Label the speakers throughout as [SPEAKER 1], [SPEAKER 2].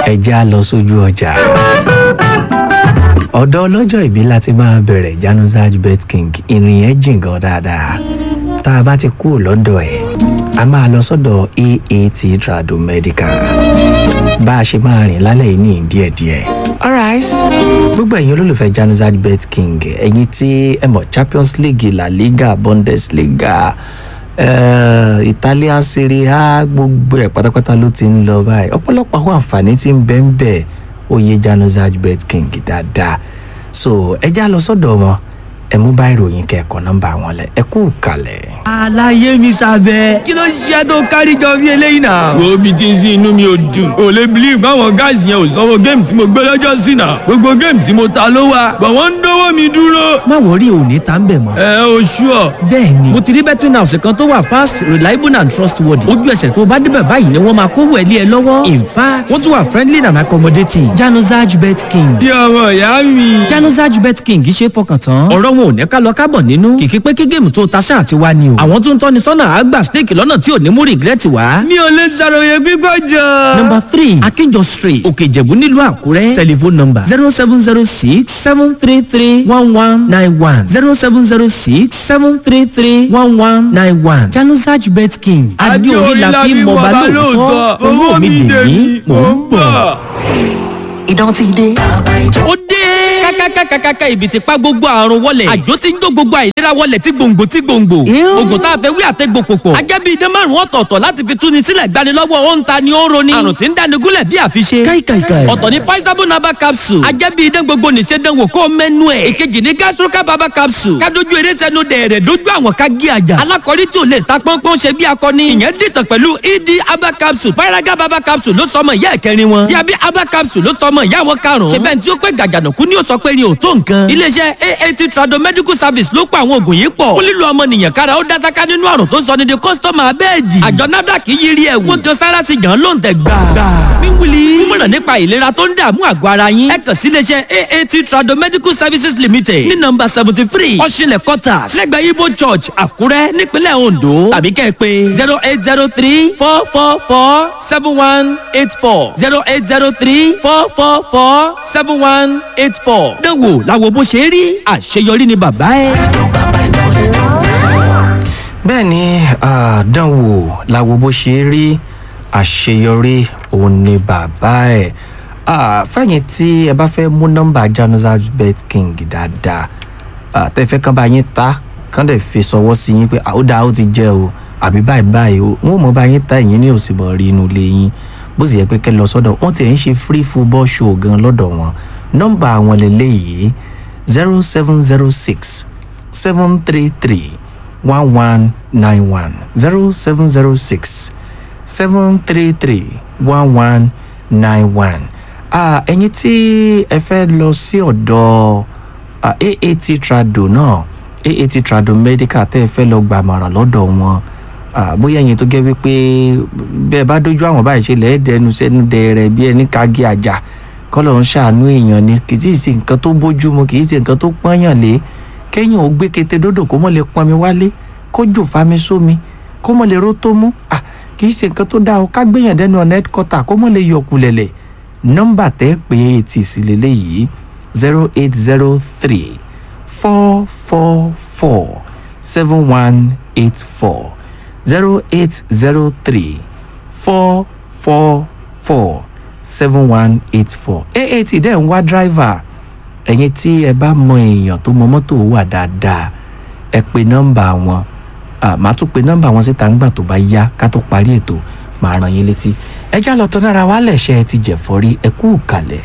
[SPEAKER 1] ẹjẹ́ á lọ sójú ọjà ọ̀dọ̀ ọlọ́jọ́ ìbí láti máa bẹ̀rẹ̀ januzaj bet king ìrìn yẹn jìn gan dáadáa tá a bá ti kú lọ́dọ̀ ẹ̀ a máa lọ sọ́dọ̀ aat trado medical bá a ṣe máa rìn lálẹ́ yìí ní díẹ̀díẹ̀ alright gbogbo ẹ̀yin olólùfẹ́ januzaj bet king ẹ̀yin tí ẹ mọ̀ champions league la liga bundesliga uh, italian serie a gbogbo ẹ̀ pátápátá ló ti ń lọ báyìí ọ̀pọ̀lọpọ̀ àwọn àǹfààní tí ń bẹ ń bẹ̀ oyè januzaj bet king dáadáa so ẹ já lọ sọ́dọ̀ wọn ẹ mú bá ìròyìn kẹ́ẹ̀kọ́ nọ́mbà wọn lẹ ẹ kú kalẹ̀.
[SPEAKER 2] àlàyé mi sábẹ́ kí ló ń ṣe tó kárí jọ bí eléyìí náà.
[SPEAKER 3] wo bí tí ń sin inú mi ò dùn ò lè believe báwọn guys yẹn ò sanwó géèmù tí mo gbé lọ́jọ́ sí náà gbogbo géèmù tí mo ta ló wà bọ̀ wọ́n ń dówó mi dúró.
[SPEAKER 2] má wọrí òní tá ń bẹ̀ mọ́.
[SPEAKER 3] ẹ o ṣúọ.
[SPEAKER 2] bẹ́ẹ̀ ni mo ti rí betting house kan tó wà fast reliable and trustworthy ojú ẹsẹ̀ tó bá débẹ̀ báyìí ni wọ́n máa kó wẹ̀lí ẹ lọ́wọ́ in fact wọ́n tún wà friendly and accommodating januzaj bet king.
[SPEAKER 3] bí ọmọ ìyá mi.
[SPEAKER 2] januzaj bet king ṣe fọkàn tán ọ̀rọ̀ wọn ò ní ká lọ kábọ̀ nínú kìkì pé kí géèmù tó ta ṣáà ti wá ni o àwọn tó ń tọ́ni sọ́nà àgbà steeti lọ́nà tí ò ní mú regret wá.
[SPEAKER 3] mi ò lè ṣàròyé gbígbọ́ jọ.
[SPEAKER 2] number three akinjọ street òkè ìjẹ̀bú nílùú àkúrẹ́ telephone number zero seven zero six seven three three one one nine one zero seven zero six seven three three one one nine one januzaj bet king adéorí la fi mọba lóòótọ́ owó mi dè mí mò ń bọ̀.
[SPEAKER 4] ìdán ti dé.
[SPEAKER 2] ó dé kákákákákáká ibi ti pa gbogbo àrùn wọlé àjò ti ń jó gbogbo àìlera wọlé tí gbòǹgbò tí gbòǹgbò oògùn tá a fẹ́ wí àtẹ́gbò pòpọ̀ ajẹ́bí idán márùn ọ̀tọ̀ọ̀tọ̀ láti fi túni sílẹ̀ gbanilọ́wọ́ ó ń ta ni ó ń roni àrùn tí ń dáni gúnlẹ̀ bí àfiṣe ọ̀tọ̀ ni paisabo naba capsule ajẹ́bí idán gbogbo nìṣe dánwò kó mẹ́nu ẹ̀ ìkejì ni gastroca baba capsule kádojú eré sẹ́nu dẹ̀rẹ̀ dójú àwọn ká gé àjà alákọ̀rí tí ò lè ta pọ́npọ́n ṣe bí akọni ìyẹn dìtàn pẹ̀lú ed aba capsule paraga baba capsule ló sọmọ ìyá ẹ̀kẹrin wọn diabi aba capsule ló sọmọ ìyá wọn karùn-ún ṣe bẹ́ẹ̀ tí ó pẹ́ gàgànàkú ni ó sọ pé ni ò tó nǹkan. iléeṣẹ́ aat trado medical service ló pa àwọn oògùn yìí pọ̀. ó lílo ọmọnìyàn kára ó dásáká nínú àrùn tó sọ ní di kọ́sítọ́mù abẹ́ẹ̀dì. àjọ nafdac yí rí ẹ̀wù. wọ́n kan sára sí yàn ló ń tẹ̀ gbà. wíwúli mímọ̀ràn nípa ìlera tó ń dààmú àgọ́ ara yín. ẹ kàn sí iléeṣẹ́ aat trado medical services limited ní nọmba seventy three ọ̀ṣinlẹ̀ quarters lẹ́gbẹ̀ẹ́ ibo church àkúrẹ́ nípínlẹ̀ ondo tàbí kẹ́ ẹ pé zero eight zero three four four four seven one eight four zero eight zero three four four four seven one eight four. dánwò làwọn bó ṣe rí àṣeyọrí ni bàbá ẹ.
[SPEAKER 1] bẹ́ẹ̀ ni àdánwò làwo bó ṣe rí àṣeyọrí òun ni bàbá ẹ̀ fẹ́yìn tí ẹ bá fẹ́ mú nọ́mbà januzaj bet king dáadáa tẹ́fẹ́ kan bá yín ta kán dẹ̀ fi sọwọ́ sí yín pé àódà ó ti jẹ́ o àbí báyìí báyìí o wọn ò mọ bá yín ta ìyín ní òsì bọ̀ rí inú ilé yín bó sì yẹ pé kẹ́ lọ sọ́dọ̀ wọ́n ti ẹ̀ ń ṣe free football show gan lọ́dọ̀ wọn nọ́mbà àwọn lélẹ́yìí zero seven zero six seven three three one one nine one zero seven zero six seven three three one one nine one. ẹ̀yin tí ẹ fẹ́ lọ sí ọ̀dọ̀ aat trado náà aat trado medical tẹ́ ẹ fẹ́ lọ gbàmọ̀ràn lọ́dọ̀ wọn bóyá ẹ̀yin tó gẹ́ wípé bẹ́ẹ̀ bá dójú àwọn báyìí ṣe lẹ́ẹ̀dẹ́nu sẹ́nu dẹ̀rẹ̀ bí ẹni kági àjà kọ́lọ̀ ń ṣàánú èèyàn ni kì í sì ṣe nǹkan tó bójú mu kì í ṣe nǹkan tó pọ́nyàn lé kéèyàn ò gbé kété dódò kó mọ̀ lè pọnmi wálé kó jò fami sómi kó mọ̀ lè ró tó mú à kì í ṣe nǹkan tó dáa o ká gbéyàn dẹnu ọ̀nà headquarter kó mọ̀ lè yọkù lẹ̀lẹ̀ nọ́mbà tẹ́ pé etí sí lélẹ́yìí zero eight zero three four four four seven one eight four zero eight zero three four four four seven one eight four aat dẹ̀ ń wá driver ẹ̀yin tí ẹ bá mọ èèyàn tó mọ mọ́tò wà dáadáa ẹ pe nọ́mbà wọn màá tún pe nọ́mbà wọn síta ńgbà tó bá yá ká tó parí ètò màá ràn yín létí ẹ já lọ tán lára wa lẹ̀ṣẹ̀ ẹ ti jẹ̀fọ́ rí ẹ kú kalẹ̀.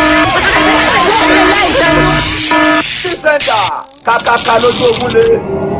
[SPEAKER 5] sẹ́ńtà kàkàkà lójú ogun lé